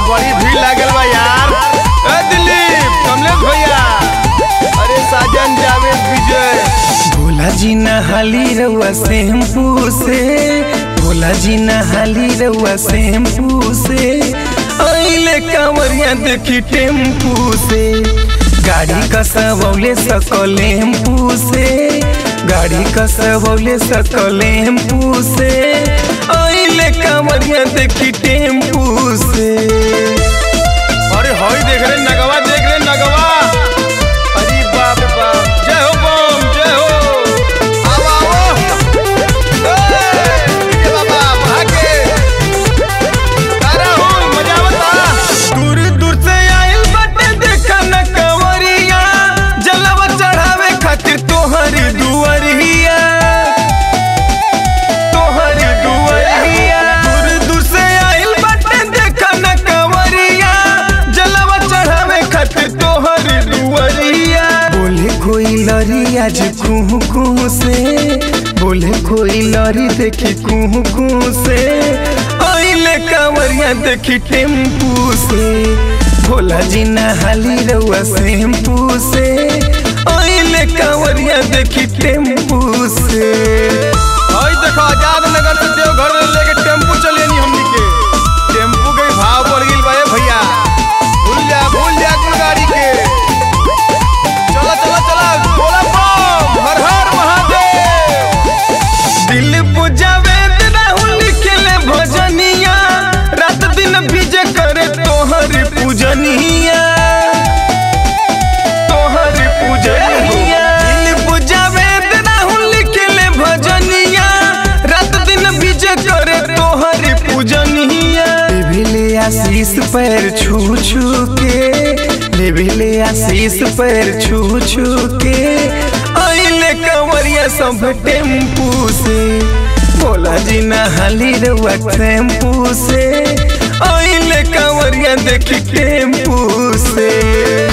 बड़ी भीड़ लागल बा यार ए दिलीप कमलेश भैया अरे साजन जावेद विजय भोला जी नहाली रउआ शैम्पू से भोला जी नहाली रउआ शैम्पू से अइले कांवरिया देखी टेम्पू से गाड़ी कसवौले सकलेम्पू से गाड़ी कसवौले सकलेम्पू से अइले कांवरिया देखी टेम्पू से अरे हई देख रे नगवा देख रे नगवा अरे बाप रे बाप जय हो बम जय हो आओ आओ ए, ये बाबा भागे तारा हो मजा आवता दूर दूर से आइल बाटे देखा न कंवरिया जलवा चढ़ावे खातिर तोहरी दुआरिया तोहरी दुआरिया दूर दूर से आइल बाटे देखा न कंवरिया जलवा चढ़ावे खातिर तोहरी दुआरिया बोले कोई लरी आज कुहू कुहू से बोले कोई लरी देखी कुहू कुहू से आइले कांवरिया देखी टेम्पू से भोला जी नहाली रउआ शैम्पू से आइले कांवरिया देखी टेम्पू से हई देखो आजाद नगर से देवघर लेके टेम्पू चले नी हमनी के टेम्पू के भाव बढ़ गइल बा ए भैया भूल जा भूल जा कुल गाड़ी के चला चला चला बोला बम हर हर महादेव दिल बुझावे राहुल लिखले भजनिया रात दिन भिजे करे तोहर पूजनिया तोहर पूजनिया दिल बुझावे राहुल लिखले भजनिया रात दिन भिजे करे तोहर पूजनिया लेभिले आशीष पैर छू छू के लेभिले आशीष पैर छू छू के आइले कंवरिया सब टेम्पू से भोला जी नहाली रउआ टेम्पू से आइले कंवरिया देखी टेम्पू से